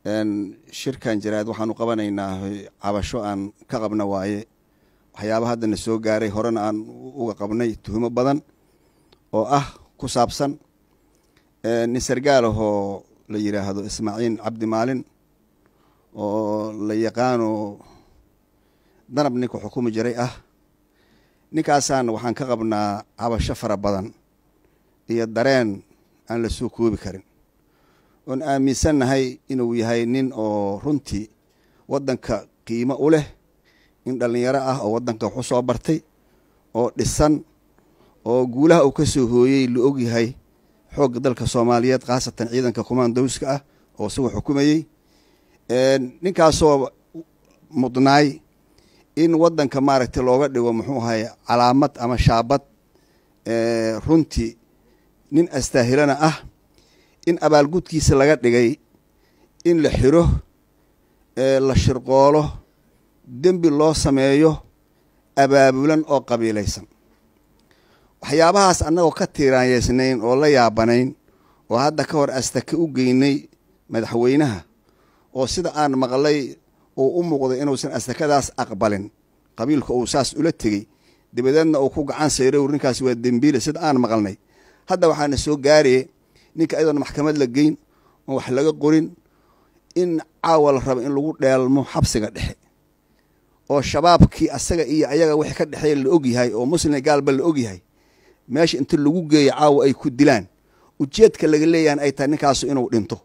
shirkan jaraad waxaanu qabanaynaa cabasho aan ka qabna waaye waxyaaba haddana soo gaaray horena aan uga qabnay tuhumo badan oo ah ku saabsan nin sargaalahoo la yidhaahdo ismaaciil cabdi maalin oo la yaqaano danab ninka xukumi jiray ah ninkaasaan waxaan ka qabnaa cabasho fara badan iyo dareen aan la soo koobi karin oon aaminsannahay inuu yahay nin oo runtii waddanka qiimo u leh nin dhallinyaro ah oo waddanka waxu soo bartay oo dhisan oo guulaha uu ka soo hooyey la og yahay xoogga dalka soomaaliyeed khaasatan ciidanka commandowska ah oo isagoo xukumayey ninkaasoo mudnaay in waddanka maaragtay looga dhigo muxuu ahay calaamad ama shaabad runtii nin astaahilana ah in abaalgudkiisa laga dhigay in la xiro la shirqoolo dembi loo sameeyo abaabulan oo qabiilaysan waxyaabahaas annagoo ka tiiraanyeysnayn oo la yaabanayn oo hadda ka hor astake u geynay madaxweynaha oo sida aan maqlay uu u muuqday inuusan astakadaas aqbalin qabiilka uu saas ula tegey dabadeedna uu ku gacan sayray ninkaas waa dembiile sida aan maqalnay hadda waxaana soo gaaraye ninka iyadoona maxkamad la geyn oo wax laga qorin in caawa la rabo in lagu dheelmo xabsiga dhexe oo shabaabkii asaga iyo ayaga wixii ka dhexeeya la og yahay oo muslim gaalba la og yahay meesha inta lagu geeyo caawa ay ku dilaan ujeedka laga leeyahan ay tahay ninkaasu inuu dhinto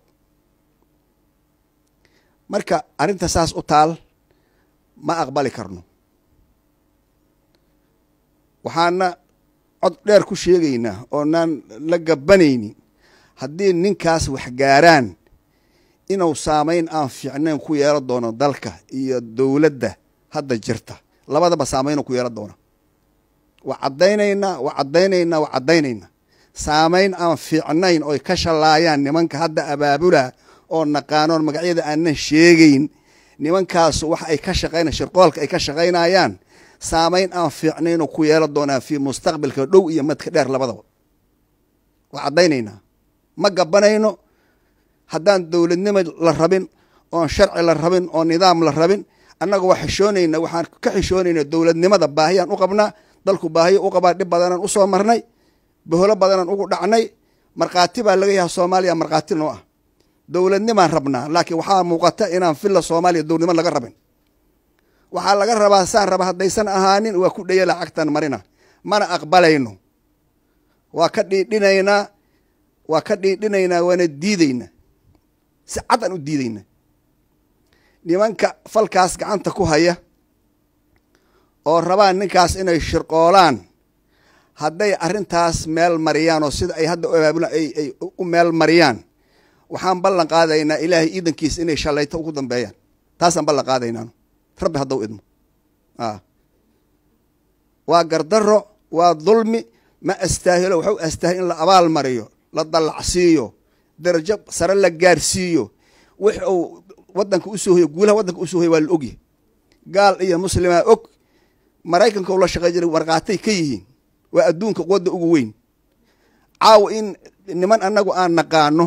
marka arrinta saas u taal ma aqbali karno waxaana cod dheer ku sheegaynaa oonaan la gabanaynin haddii ninkaas wax gaaraan inuu saamayn aan fiicnayn ku yeelo doono dalka iyo dowladda hadda jirta labadaba saamaynuu ku yeelo doona waa caddaynaynaa waa caddaynaynaa waa caddaynaynaa saamayn aan fiicnayn oy ka shallaayaan nimanka hadda abaabula oo naqaanoon magacyada aanan sheegayn nimankaas wax ay ka shaqayna shirqoolka ay ka shaqaynayaan saamayn aan fiicnaynuu ku yeelo doonaa fii mustaqbalka dhow iyo madka dheer labadaba waa caddaynaynaa ma gabanayno haddaan dowladnimo la rabin oon sharci la rabin oon nidaam la rabin annaga waa xishoonayna waxaan ka xishoonayna dowladnimada baahiyaan u qabnaa dalku baahiyo u qabaa dhib badanaan usoo marnay boholo badanaan ugu dhacnay markhaati baa laga yaha soomaaliya markhaati noo ah dowladnimaan rabnaa laakiin waxaa muuqata inaan filla soomaaliya dowladnimo laga rabin waxaa laga rabaa saan raba haddaysan ahaanin waa ku dhaya lacagtan marina mana aqbalayno waa ka dhiidhinaynaa waa ka dhiidhinaynaa waana diidaynaa si cad aan u diidaynaa nimanka falkaas gacanta ku haya oo rabaan ninkaas inay shirqoolaan hadday arrintaas meel mariyaan oo sida ay hadda abaabula ay ay u meel mariyaan waxaan ballan qaadaynaa ilaahay iidankiisa inay shallayto ugu dambeeyaan taasaan ballan qaadaynaanu rabbi haddau idmo waa gardarro waa dulmi ma astaahilo waxu astaahil in la abaal mariyo la dallacsiiyo darajo sare la gaarsiiyo wix uu waddanka usoo hoyo guulaha waddanka usoo hoya waa la ogyahay gaal iyo muslimaa og maraykanka u la shaqey jiray markhaatay ka yihiin waa adduunka quwadda ugu weyn caawa in niman annagu aan naqaano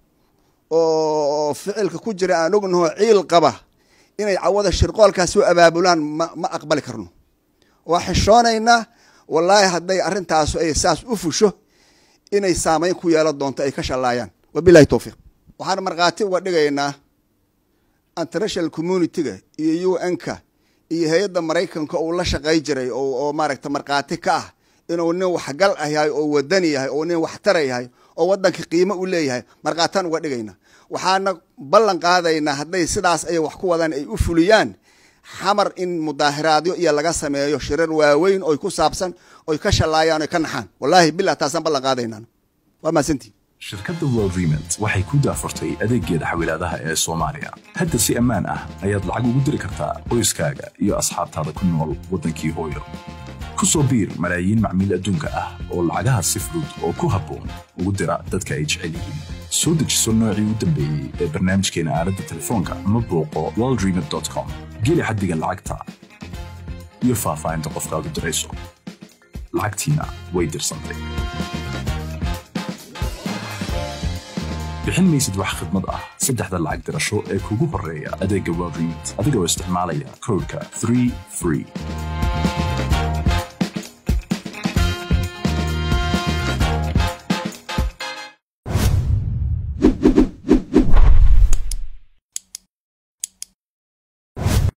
oo ficilka ku jira aan ognaho ciil qaba inay cawada shirqoolkaas soo abaabulaan ma ma aqbali karno waa xishoonaynaa wallaahi hadday arrintaasu ay saas u fusho inay saamayn ku yeelo doonto ay ka shallaayaan wabilahi towfiiq waxaan markhaati uga dhigaynaa international communitiga iyo u n-ka iyo hay-adda maraykanka uu la shaqay jiray oo maaragta markhaati ka ah inuu nin waxgal ah yahay oo wadani yahay oo nin waxtara yahay oo waddanka qiimo u leeyahay markhaataan uga dhigaynaa waxaana ballan qaadaynaa hadday sidaas ay wax ku wadaan ay u fuliyaan xamar in mudaahiraadyo iyo laga sameeyo shirar waaweyn oy ku saabsan oy ka shallaayaan oy ka naxaan wallaahi bilah taasaan ballan qaadaynaan waa mahadsantii shirkadda world remit waxay ku daafurtay adeeggeeda xawilaadaha ee soomaaliya hadda si ammaan ah ayaad lacag ugu diri kartaa qoyskaaga iyo asxaabtaada ku nool waddankii hooyo ku soo biir malaayiin macmiil adduunka ah oo lacagaha si fudud oo ku habboon ugu dira dadka ay jecel yihiin soo dejiso noocii u dambeeyey ee barnaamijkeena aaladda telefoonka ama booqo worldremit com geli xaddiga lacagta iyo faahfaahinta qofkaad u dirayso lacagtiina way dirsantay bixin maysid wax khidmad ah saddexda lacag dirasho ee kugu horreeya adeegga world remit adigoo isticmaalaya koodhka 3 free